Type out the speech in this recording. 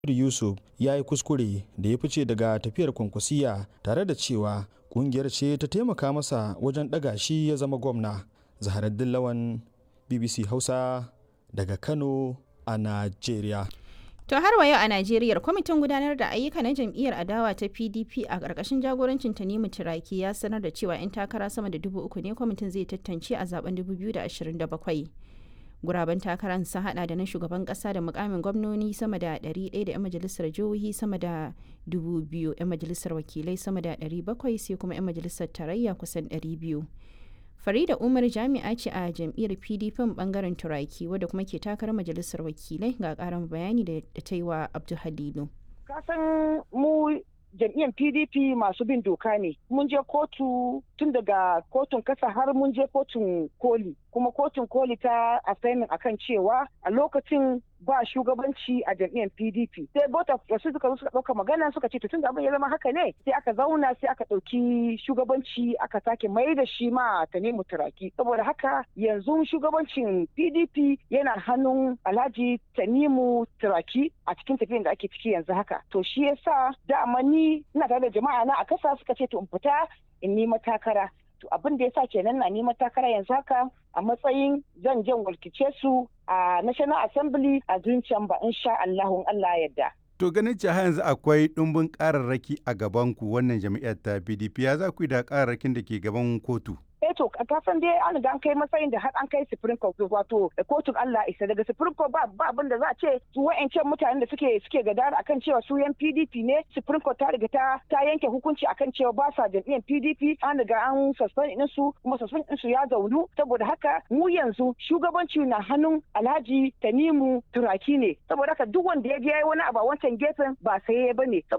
Yusuf ya yi kuskure da ya fice daga tafiyar kwankwasiya tare da cewa kungiyar ce ta taimaka masa wajen ɗaga shi ya zama gwamna. Zaharaddin Lawan BBC Hausa daga Kano a Najeriya. To har wa yau a Najeriya kwamitin gudanar da ayyuka na jam'iyyar adawa ta PDP a ƙarƙashin jagorancin Tanimu Turaki ya sanar da cewa 'yan takara sama da dubu uku ne kwamitin zai tantance a zaben 2027. Guraben takarar sun hada da na shugaban kasa da mukamin gwamnoni sama da 100 da 'yan majalisar jihohi sama da 2,000 'yan majalisar wakilai sama da 700 sai kuma 'yan majalisar tarayya kusan 200. Farida Umar jami'a ce a jam'iyyar PDP bangaren Turaki wadda kuma ke takarar majalisar wakilai ga karin bayani da ta yi wa Abdul Halilu. Kasan mu jam'iyyar pdp masu bin doka ne mun je kotu tun daga kotun kasa har mun je kotun koli kuma kotun koli ta assignment akan cewa a lokacin ba shugabanci a jam'iyyar pdp sai bota wasu suka zo suka ɗauka magana suka ce tun da abin ya zama haka ne sai aka zauna sai aka ɗauki shugabanci aka sake mai da shi ma ta nemi turaki saboda haka yanzu shugabancin pdp yana hannun alhaji tanimu turaki a cikin tafiyan da ake ciki yanzu haka to shi yasa dama ni ina tare da jama'a na a kasa suka ce to in fita in nima takara to abin da yasa kenan na nima takara yanzu haka a matsayin zan jan walkice su a national assembly a zuciyan ba insha Allahun Allah yadda To ganin cewa yanzu akwai ɗumbin ƙararraki a gaban ku wannan jami'ar ta PDP ya za ku yi da ƙararrakin da ke gaban kotu? eh to ka san dai an ga an kai matsayin da har an kai supreme court wato kotun Allah isa daga supreme court ba ba abin da za a ce su wa'ancan mutanen da suke suke gadara akan cewa su yan PDP ne supreme court ta riga ta ta yanke hukunci akan cewa ba sa jam'iyyar PDP an riga an suspend din su kuma suspend din su ya zaunu saboda haka mu yanzu shugabanci na hannun Alhaji Tanimu Turaki ne saboda haka duk wanda ya je wani abu a wancan gefen ba sai ya bane